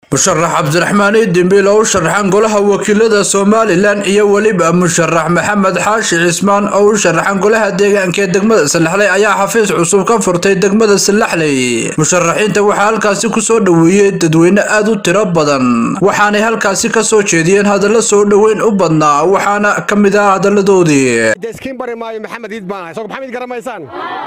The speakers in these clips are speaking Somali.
musharax cabdiraxmaan idimbiil oo u sharaxan golaha wakiilada somalilan iyo weliba musharax maxamed xaashi cismaan oo u sharaxan golaha deegaanka ee degmada salaxley ayaa xafiis cusub ka furtay degmada salaxley musharaxiinta waxaa halkaasi kusoo dhoweeyey dadweyne aad u tiro badan waxaanay halkaasi kasoo jeediyeen hadallo soo dhoweyn u badnaa waxaana ka mid ah hadaladoodii iskiin bari maayo maxamed iid baan ahay soo maxamed garamaysaan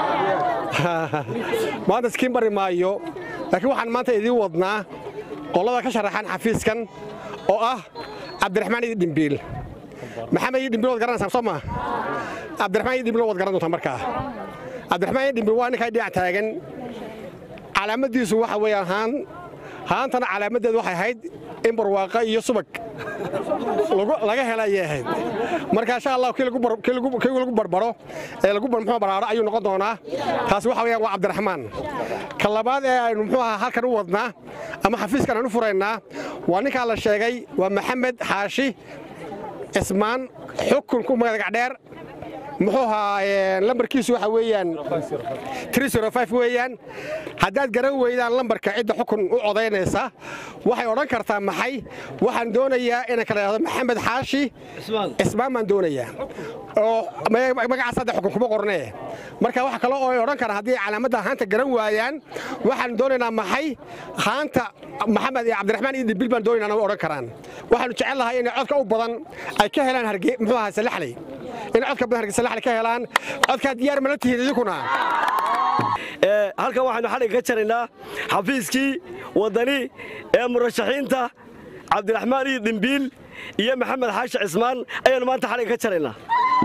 maanta iskiin bari maayo laakiin waxaan maanta idiin wadnaa qolada ka sharaxan xafiiskan oo ah cabdiraxmaan iid dhimbiil maxamed iid dhimbiil waad garanaysaan soo maa cabdiraxmaan iid dhimbiil waad garan doontaa markaa cabdiraxmaan iid dhimbiil waa ninkaa dhinac taagan calaamaddiisu waxa weeyaan haan haantana calaamaddeedu waxay ahayd in barwaaqa iyo subag laga hela ayay ahayd marka insha allah kii lagu barbaro ee lagu muxuu baraaro ayuu noqon doonaa taasi waxa weeyaan waa cabdiraxmaan ka labaad ee aynu muxuu ahaa halkan u wadnaa ama xafiiskan aan u furaynaa waa ninkaa la sheegay waa maxamed xaashi cismaan xukunku magacdheer muxuu ahaa lambarkiisu waxa weeyaan weeyaan haddaad garan weydaan lambarka cidda xukun u codaynaysa waxay odhan kartaa maxay waxaan doonayaa inaan kala idhahdo maxamed xaashi cismaan baan doonayaa oo magacaas hadda xukun kuma qornee marka waxa kale oo ay odhan karaan haddii calaamadda haanta garan waayaan waxaan doonaynaa maxay haanta maxamed iyo cabdiraxmaan iyo dibil baan doonaynaa way odhan karaan waxaanu jecel lahay inay codka u badan ay ka helaan harge muxuu ahaa salaxley in codka badan hargeysa laxli ka helaan codkaa diyaar mala tihiin idinkuna halkan waxaynu xadhigga ka jaraynaa xafiiskii waddani ee murashaxiinta cabdiraxmaan iyo dhimbiil iyo maxamed xaashi cismaan ayaannu maanta xadhigga ka jaraynaa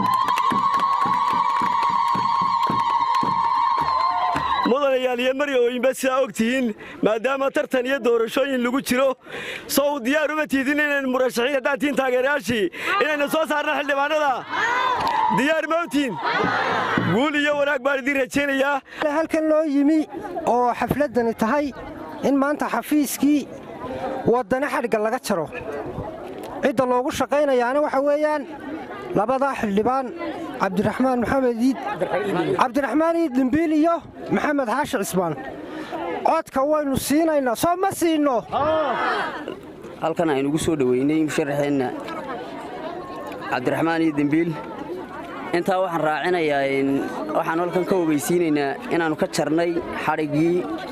mudanayaal iyo maryooyinba sidaa og tihiin maadaama tartan iyo doorashooyin lagu jiro sow diyaar uma tiidin inaynu murashaxiin haddaan tihiin taageerayaashii inaynu soo saarna xildhibaanada diyaar ma ogtihiin guul iyo wanaag baan idiin rajaynayaa halkan loo yimi oo xafladdani tahay in maanta xafiiskii waddani xadhigga laga jaro cidda loogu shaqaynayaana waxa weeyaan labadaa xildhibaan cabdiraxmaan maxamed iid cabdiraxmaan iid dhimbiil iyo maxamed xaashi cismaan codka waynu siinaynaa soo ma siinno halkan aynugu soo dhoweynay musharaxeenna cabdiraxmaan iid dhimbiil intaa waxaan raacinayaa waxaan halkan ka ogeysiinaynaa inaannu ka jarnay xadhiggii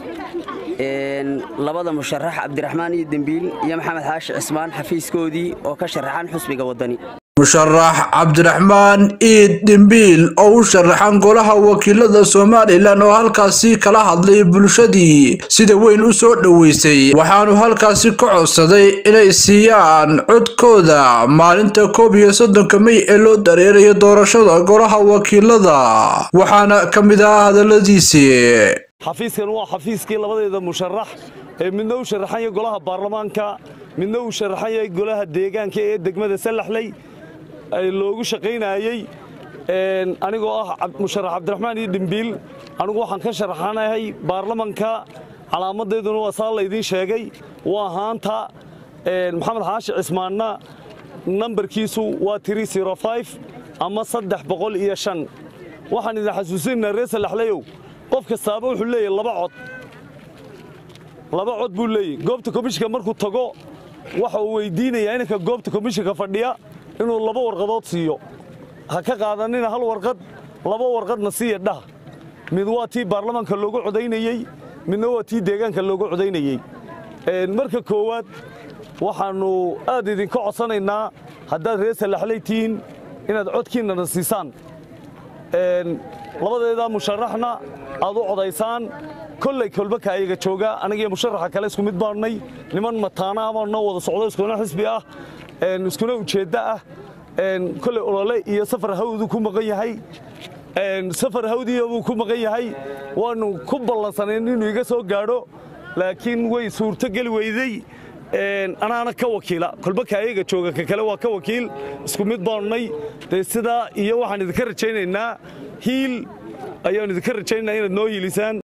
labada musharax cabdiraxmaan iid dhimbiil iyo maxamed xaashi cismaan xafiiskoodii oo ka sharaxan xusbiga waddani musharax cabdiraxmaan iid dhimbiil oo u sharaxan golaha wakiilada somalilan oo halkaasi kala hadlay bulshadii sida weyn u soo dhoweysay waxaanu halkaasi ka codsaday inay siiyaan codkooda maalinta koob iyo soddonka mey ee loo dareerayo doorashada golaha wakiilada waxaana ka mid ah hadaladiisii xafiiskan waa xafiiskii labadeeda musharax ee midna u sharaxan yahay golaha baarlamaanka midna uu sharaxan yahay golaha deegaanka ee degmada sallaxley loogu shaqaynayey anigoo ah musharax cabdiraxmaan iyo dhimbiil anigu waxaan ka sharaxanahay baarlamanka calaamadeeduna waa saa laydiin sheegay waa haanta maxamed xaashi cismaanna nambarkiisu waa ama saddex boqol iyo shan waxaan idin xasuusinaynaa reer sallaxleyow qof kastaaba wuxuu leeyahy laba cod laba cod buu leeyahy goobta komishinka markuu tago waxa uu weydiinayaa inanka goobta komishinka fadhiya inuu laba warqadood siiyo ha ka qaadanina hal warqad laba warqadna siiya dhah mid waa tii baarlamaanka loogu codaynayey midna waa tii deegaanka loogu codaynayey marka koowaad waxaannu aad idinka codsanaynaa haddaad reer sallaxley tihiin inaad codkiinnana siisaan labadeedaa musharaxna aad u codaysaan kolley kolbaka ayaga jooga anigiyo musharaxa kale isku mid baannay niman mataana ama noo wada socdo iskuna xisbi ah iskuna ujeeddo ah kolley olole iyo safar hawdu ku maqan yahay safar hawdiya buu ku maqan yahay waannu ku ballansanayn inuu iga soo gaadho laakiin way suurto geli weydey anaana ka wakiila kolbaka ayaga jooga ka kale waa ka wakiil isku mid baannay dee sidaa iyo waxaan idinka rajaynaynaa hiil ayaan idinka rajaynaynaa inaad noo hiilisaan